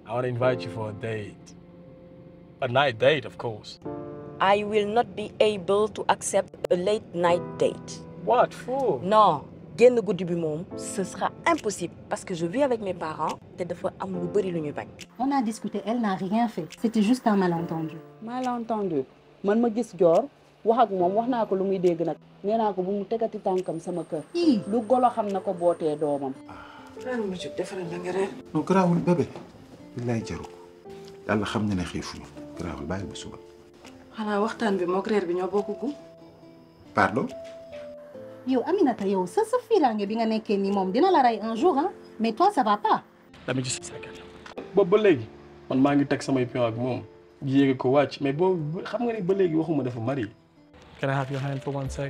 I want to invite you for a date. A night date, of course. I will not be able to accept a late night date. What for? Non, génn guddi bi moom ce sera impossible parce que je vis avec mes parents te dafa am lu bëri lu ñu bañ. On a discuté, elle n'a rien fait. C'était juste un malentendu. malentendu man ma gis joor wax ak moom wax naa ko lu muy dégg nag nee naa ko bu mu tegati tànkam sama kër Ii. lu golo xam na ko bootee doomam non garaawul bébé billaay jaru ko yàlla xam na ne xiifuñu garaawul bàyyi ba suba xanaa waxtaan bi mook reer bi ñoo bokk gu pardon yow Aminata yow sa sa fiiraange bi nga nekkee nii moom dina la rey un jour hein mais toi ça va pas. Let me just a second. boobu ba léegi man maa ngi teg samay pion ak moom yéege ko wàcc mais boobu xam nga ni ba léegi waxuma dafa mari Can I have your hand for one sec?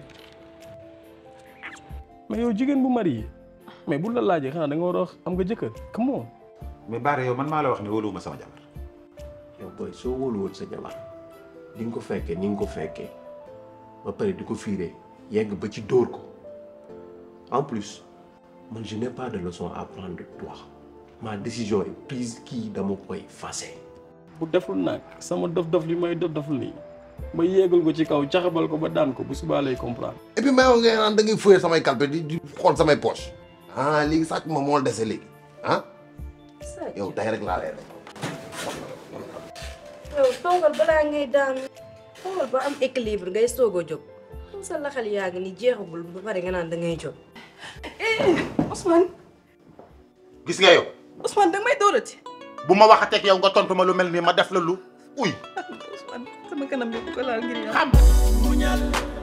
mais yow jigéen bu mari mais bu la laajee xanaa da nga war a wax am nga jëkkër come on. mais Baara yow man maa la wax ne wóoluwuma sama jabar yow booy soo wóoluwoon sa jabar di nga ko fekkee ni nga ko fekkee ba pare di ko fiiree yegg ba ci dóor ko en plus man je n'ai pas de leçon à prendre de toi ma décision est prise kii dama koy fase bu deful nag sama dof-dof li may dof-dof nii ma yéegal ko ci kaw caxabal ko ba daan ko bu subaa lay comprendre. et puis may wax ngay naan da ngay fouiller samay calpe di di xool samay poche ah léegi sàcc ma moo la dese léegi ah yow tey rek laa lay rek yow toogal balaa ngay daan toogal ba am équilibre ngay soog a jóg xam sa laxal yaa ngi ni jeexagul ba pare nga naan da ngay jóg Ousmane gis nga yow Ousmane da may dóorati bu ma waxateeg yow nga tontu ma lu mel nii ma def la lu uy Ousmane sama kanam bi bu ko laal ngir yàlla xam muñal